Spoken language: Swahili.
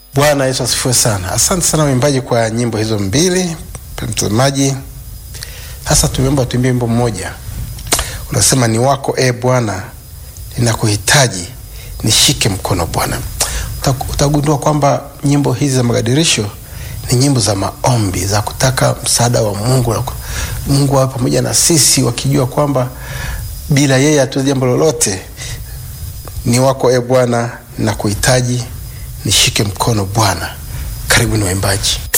Bwana Yesu asifiwe sana. Asante sana waimbaji kwa nyimbo hizo mbili. Mtazamaji, sasa tumeomba tuimbie wimbo mmoja unasema, ni wako e Bwana, ninakuhitaji, nishike mkono Bwana. Utagundua kwamba nyimbo hizi za magadirisho ni nyimbo za maombi za kutaka msaada wa Mungu na Mungu awe pamoja na sisi, wakijua kwamba bila yeye hatuwezi jambo lolote. Ni wako e Bwana, ninakuhitaji, nishike mkono Bwana. Karibu ni waimbaji.